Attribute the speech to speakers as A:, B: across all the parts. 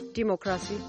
A: dimookiraasii.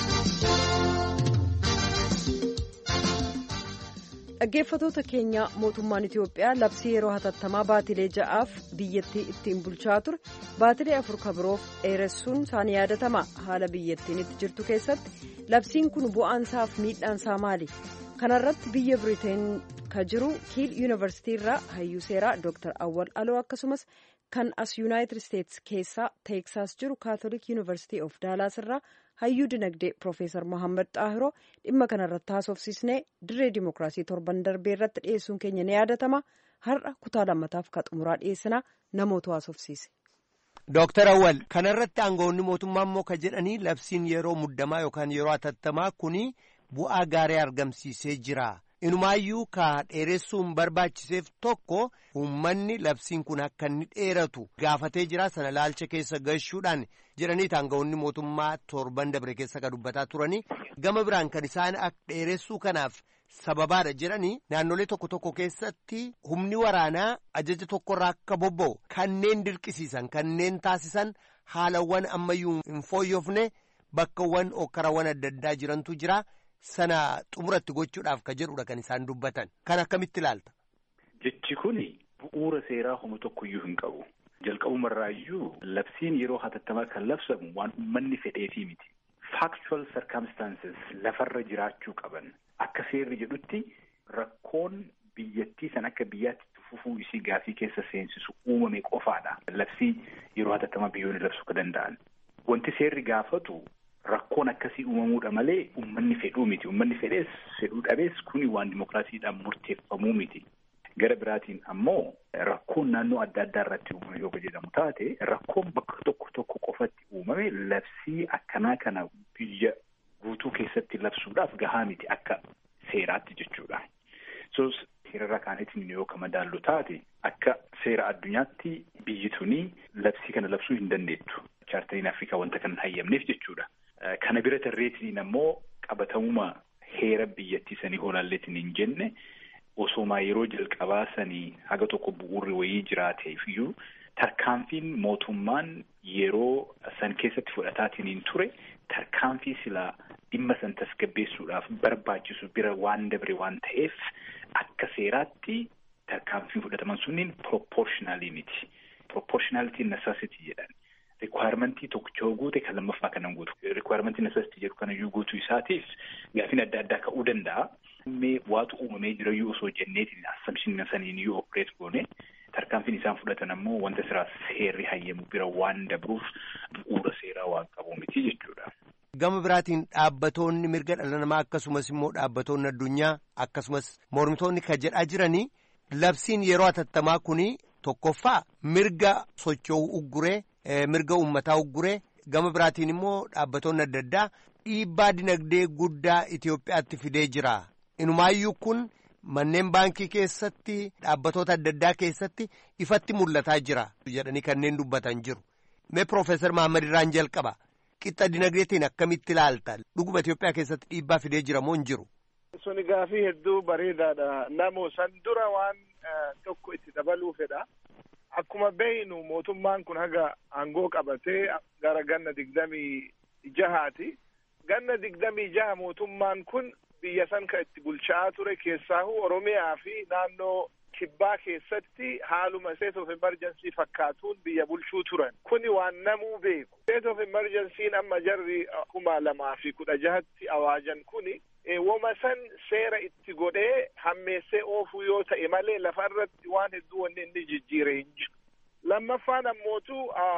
A: dhaggeeffatoota keenya mootummaan itiyoophiyaa labsii yeroo hatattamaa baatilee ja'aaf biyyattii ittiin bulchaa ture baatilee afur kabiroof dheeressuun isaanii yaadatama haala biyyattiin itti jirtu keessatti labsiin kun bu'aansaaf miidhaansaa maali kanarratti biyya biriteen ka jiru kiil yuunivarsiitii irraa hayyuu seeraa dooktar awwal aloo akkasumas kan as yuunaayitid isteetsi keessaa teeksaas jiru kaatolik yuunivarsiitii of daalaas irraa hayyuu dinagdee Profeesar Mohaammed Xaahiroo dhimma kanarratti haasofsiisnee dirree dimookiraasii torban darbee irratti dhiyeessuun keenya ni yaadatama. Har'a kutaa lammataaf ka xumuraa dhiyeessinaa namoota haasofsiise.
B: Dooktar Awwal kanarratti aangawoonni mootummaa immoo ka jedhanii labsiin yeroo muddamaa yookaan yeroo hatattamaa kuni bu'aa gaarii argamsiisee jira. Inumaayyuu ka dheeressuun barbaachiseef tokko uummanni labsiin kun akka inni dheeratu gaafatee jira sana laalcha keessa gashuudhaan jedhanii aangawoonni mootummaa torban dabre keessa ka dubbataa turanii gama biraan kan isaan akka dheeressuu kanaaf sababaadha jedhanii naannolee tokko tokko keessatti humni waraanaa ajaja tokkorraa akka bobba'u kanneen dirqisiisan kanneen taasisan haalawwan ammayyuu hin fooyyofne bakkawwan okkarawwan adda addaa jirantu jira. sana xumuratti gochuudhaaf ka jedhudha kan isaan dubbatan kan akkamitti ilaalta.
C: Jechi kuni bu'uura seeraa homa tokkoyyuu hin qabu. Jalqabumarraayyuu labsiin yeroo hatattamaa kan labsamu waan uummanni fedheefii miti. Factual circumstances lafarra jiraachuu qaban. Akka seerri jedhutti rakkoon biyyattii san akka biyyaatti fufuu isii gaafii keessa seensisu uumame qofaadha. Labsii yeroo hatattamaa biyyoonni labsuu ka danda'an. Wanti seerri gaafatu Rakkoon akkasii uumamuudha malee uummanni fedhuu miti. Uummanni fedhees fedhuu dhabees kuni waan dimookiraasiidhaan murteeffamuu miti. Gara biraatiin ammoo rakkoon naannoo adda addaa irratti uumame yoo jedhamu taate rakkoon bakka tokko tokko qofatti uumame labsii akkanaa kana biyya guutuu keessatti labsuudhaaf gahaa miti akka seeraatti jechuudha. So seerarra kaanetiin yoo ka madaallu taate akka seera addunyaatti biyyi tuni labsii kana labsuu hin dandeettu. Chaartariin Afrikaa wanta kan hin hayyamneef jechuudha. Kana bira tarreetiin ammoo qabatamuma heera biyyattii sanii hoolaalleetiin hin jenne osoomaa yeroo jalqabaa sanii haga tokko bu'uurri wayii jiraateef iyyuu tarkaanfiin mootummaan yeroo san keessatti fudhataatiin hin ture tarkaanfii silaa dhimma san tasgabbeessuudhaaf barbaachisu bira waan dabre waan ta'eef akka seeraatti tarkaanfiin fudhataman sunniin proportionaalii miti. Proportionaalitiin necessity jedhan. Rikwaarmentii tokkicha yoo guute kan lammaffaa kanan guutu. Rikwaarmentii necessity jedhu kanayyuu guutuu isaatiif gaafiin adda addaa ka'uu danda'a. Mee waatu uumamee jirayyuu osoo jenneetiin assamshin saniin yoo opereet goone tarkaanfiin isaan fudhatan ammoo wanta siraa seerri hayyamu bira waan dabruuf bu'uura seeraa waan qabu miti jechuudha.
B: Gama biraatiin dhaabbatoonni mirga dhala namaa akkasumas immoo dhaabbatoonni addunyaa akkasumas mormitoonni kan jedhaa jiranii labsiin yeroo hatattamaa kuni tokkoffaa mirga socho'uu ugguree. mirga uummataa ugguree gama biraatiin immoo dhaabbatoonni adda addaa dhiibbaa dinagdee guddaa Itoophiyaatti fidee jira. Inumaayyuu kun manneen baankii keessatti dhaabbatoota adda addaa keessatti ifatti mul'ataa jira jedhanii kanneen dubbatan jiru. Mee Piroofeesar Mahammad irraan jalqaba. Qixxa dinagdeetiin akkamitti ilaalta? Dhuguma Itoophiyaa keessatti dhiibbaa fidee jira moo hin jiru?
D: Suni gaafii hedduu bareedaadha. Namoo san dura waan tokko itti dabaluu fedha. Akkuma beeynu mootummaan kun haga aangoo qabatee gara ganna digdamii jahaati. Ganna digdamii jaha mootummaan kun biyya san kan itti bulchaa ture keessaahu Oromiyaa fi naannoo kibbaa keessatti haaluma state of emergency fakkaatuun biyya bulchuu turan. Kuni waan namuu beeku. State of emergency amma jarri kuma lamaa fi kudha jahatti awaajan kuni woma san seera itti godhee hammeessee oofuu yoo ta'e malee lafa irratti waan hedduu wanni inni jijjiire hin jiru. Lammaffaan ammootu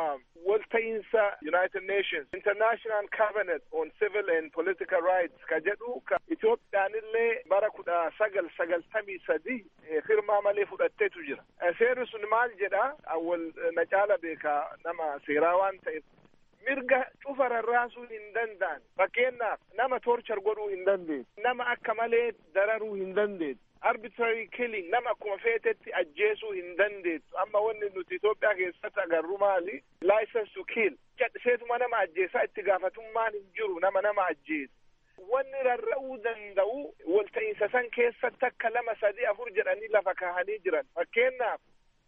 D: walta'iinsa United Nations International Covenant on Civil and Political Rights ka jedhu ka Itoophiyaan illee bara kudha sagal sagaltamii sadi firmaa malee fudhatteetu jira. Seerri sun maal jedha awwal na caala beekaa nama seeraa waan ta'eef mirga cufa rarraasuu hin danda'an fakkeenyaaf nama torchar godhuu hin dandeessu nama akka malee dararuu hin dandeessu arbitrary killing nama akkuma feetetti ajjeesuu hin dandeessu amma wanni nuti Itoophiyaa keessatti agarru maali license to kill cadhiseetuma nama ajjeesaa itti gaafatummaan hin jiru nama nama ajjeesu wanni rarra'uu danda'u walta'iinsa san keessatti akka lama sadii afur jedhanii lafa kaahanii jiran fakkeenyaaf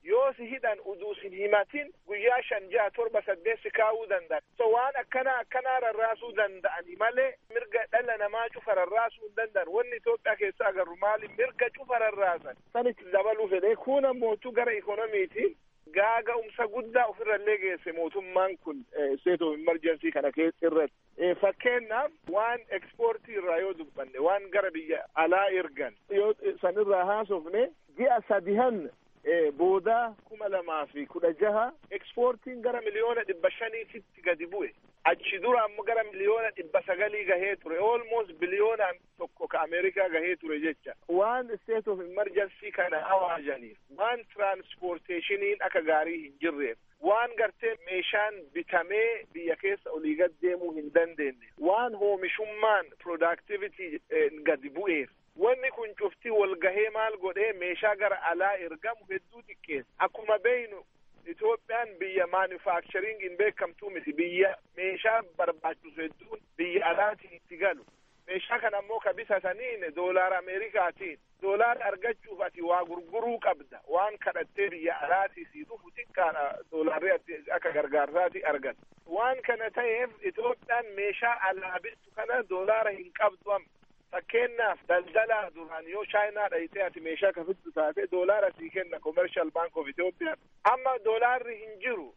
D: yoo si hidhan uduu sin himatin guyyaa shan jaha torba saddeet si kaa'uu danda'a so waan akkana akkanaa rarraasuu danda'ani malee mirga dhala namaa cufa rarraasuu hin danda'an wanni Itoophiyaa keessa agarru maali mirga cufa rarraasan sanitti dabaluu fedhe kun ammootu gara ikonomiitiin gaaga'umsa guddaa ofirrallee geesse mootummaan kun state of emergency kana keessa irratti fakkeenyaaf waan ekspoortii irraa yoo dubbanne waan gara biyya alaa ergan yoo sanirraa haasofne ji'a sadihan booda kuma lamaa fi kudha jaha ekspoortiin gara miliyoona dhibba shaniititti gadi bu'e achi dura ammoo gara miliyoona dhibba sagalii gahee ture almost biliyoona tokko ka ameerikaa gahee ture jecha waan state of emergency kana awaajaniif waan transporteeshiniin akka gaarii hin jirreef waan gartee meeshaan bitamee biyya keessa olii gad deemuu hin dandeenye waan hoomishummaan productivity gadi bu'eef wanni kun cuftii wal gahee maal godhee meeshaa gara alaa ergamu hedduu xiqqeessa akkuma beeynu Itoophiyaan biyya manufacturing hin beekamtuu miti biyya meeshaa barbaachisu hedduun biyya alaatiin itti galu meeshaa kana ammoo ka bitataniin doolaara ameerikaatiin doolaara argachuuf ati waa gurguruu qabda waan kadhattee biyya alaatii sii dhufu xiqqaadha doolaarri ati akka gargaarsaati argata waan kana ta'eef Itoophiyaan meeshaa alaa bittu kana doolaara hin qabdu amma fakkeenyaaf daldalaa duraan yoo chaayinaa dhayitee ati meeshaa kafittu taate doolaara sii kenna commercial bank of Ethiopia amma doolaarri hin jiru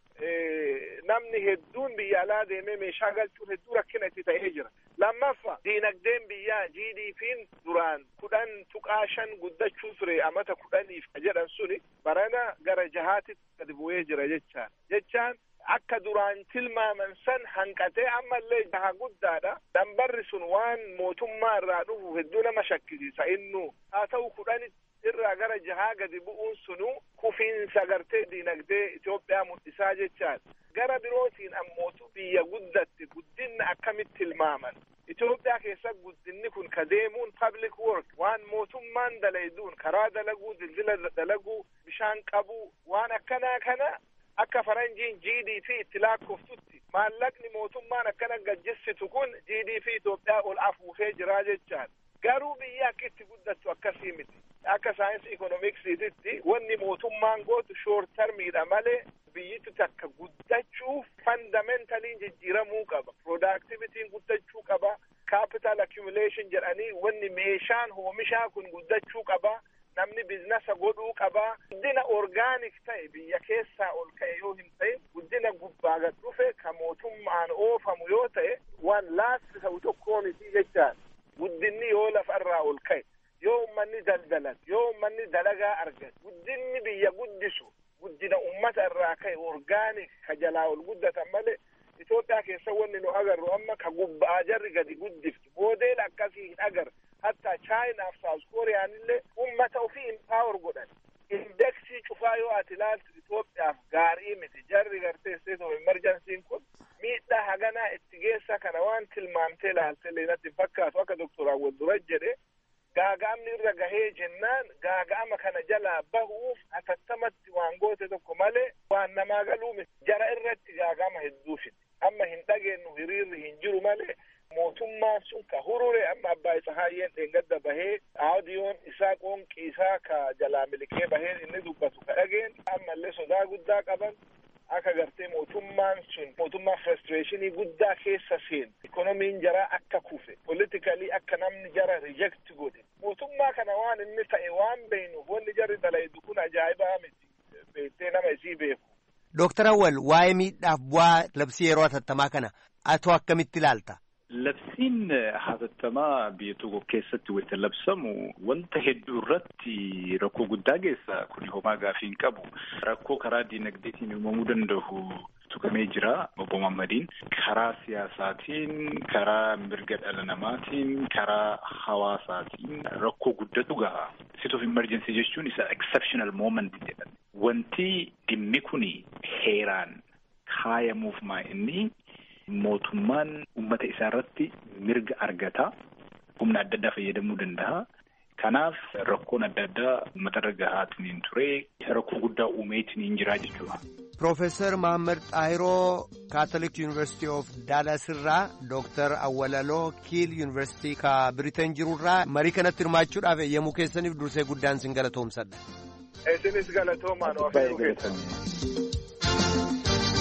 D: namni hedduun biyya alaa deemee meeshaa galchuun hedduu rakkina itti ta'ee jira lammaffa diinagdeen biyyaa GDP'n duraan kudhan tuqaa shan guddachuu ture amata kudhaniif jedhan suni barana gara jahaatitti gadi bu'ee jira jechaan jechaan akka duraan tilmaaman san hanqatee ammallee jaha guddaadha dambarri sun waan mootummaa irraa dhufu hedduu nama shakkisiisa innu haa ta'u kudhan irraa gara jahaa gadi bu'uun sunu kufiinsa gartee diinagdee Itoophiyaa mul'isaa jechaan gara birootiin ammootu biyya guddatte guddinna akkamitti tilmaaman Itoophiyaa keessa guddinni kun ka deemuun public work waan mootummaan dalayduun karaa dalaguu dildila dalaguu bishaan qabuu waan akkanaa kana akka faranjiin GDP itti lakkooftutti maallaqni mootummaan akkana gajjisitu kun GDP Itoophiyaa ol afuufee jira jechaan garuu biyya akka itti guddattu akkasii miti akka saayinsii ikonomiksiititti wanni mootummaan gootu shoort termiidha malee biyyittu takka guddachuuf fandamentaliin jijjiiramuu qaba productivitiin guddachuu qaba capital accumulation jedhanii wanni meeshaan oomishaa kun guddachuu qaba namni bizinasa godhuu qaba guddina orgaanik ta'e biyya keessaa ol ka'e yoo hin ta'in guddina gubbaa gad dhufe ka mootummaan oofamu yoo ta'e waan laasti ta'u tokkoo miti jechaan guddinni yoo lafarraa ol ka'e yoo ummanni daldalan yoo ummanni dalagaa argate guddinni biyya guddisu guddina ummata irraa ka'e orgaanik ka jalaa ol guddatan malee Itoophiyaa keessa wanni nu agarru amma ka gubbaa jarri gadi guddiftu moodeel akkasii hin agarre hatta chaayinaaf saawus kooriyaan illee ummata ofii impaawar godhan indeksii cufaa yoo ati ilaaltu Itoophiyaaf gaarii miti jarri gartee state of emergency'n kun miidhaa haganaa itti geessa kana waan tilmaamtee ilaalte leenatti fakkaatu akka doktor Awwal Duraj jedhe gaaga'amni irra gahee jennaan gaaga'ama kana jalaa bahuuf atattamatti waan goote tokko malee waan namaa galuu miti jara irratti gaaga'ama hedduu fide amma hin dhageenyu hiriirri hin jiru malee mootummaan sun ka hurure amma abbaa isa haayyeen dheengadda bahee aadiyoon isaa qoonqii isaa ka jalaa milikee bahee inni dubbatu ka dhageen ammallee sodaa guddaa qaban akka gartee mootummaan sun mootummaa frustrationii guddaa keessa seen ikonomiin jaraa akka kufe politikalii akka namni jara reject godhe mootummaa kana waan inni ta'e waan beeynuuf wanni jarri dalaydu kun ajaa'ibaa miti beektee nama isii beeku.
B: Dooktar Awwal waa'ee miidhaaf bu'aa labsii yeroo hatattamaa kana atoo akkamitti ilaalta?
C: Labsiin hatattamaa biyya tokko keessatti wayita labsamu wanta hedduu irratti rakkoo guddaa geessa kuni homaa gaafii hin qabu rakkoo karaa diinagdeetiin uumamuu danda'u tuqamee jira obbo Mammadiin karaa siyaasaatiin karaa mirga dhala namaatiin karaa hawaasaatiin rakkoo guddatu gaha state of emergency jechuun isa exceptional moment jedhan wanti dhimmi kuni heeraan kaayamuuf maa inni mootummaan ummata isaa irratti mirga argata humna adda addaa fayyadamuu danda'a. Kanaaf rakkoon adda addaa uummata irra gahaatiin ture rakkoo guddaa uumeetiin jira jechuudha.
B: Profeesar Mahammad Xaahiroo Kaatolik Yuunivarsiitii of Daalas irraa Dooktar Awwalaloo Kiil Yuunivarsiitii ka Biriteen jirurraa marii kanatti hirmaachuudhaaf eeyyamuu keessaniif dursee guddaan sin galatoomsadha.
D: isinis galatoomaan of eeguu keessatti.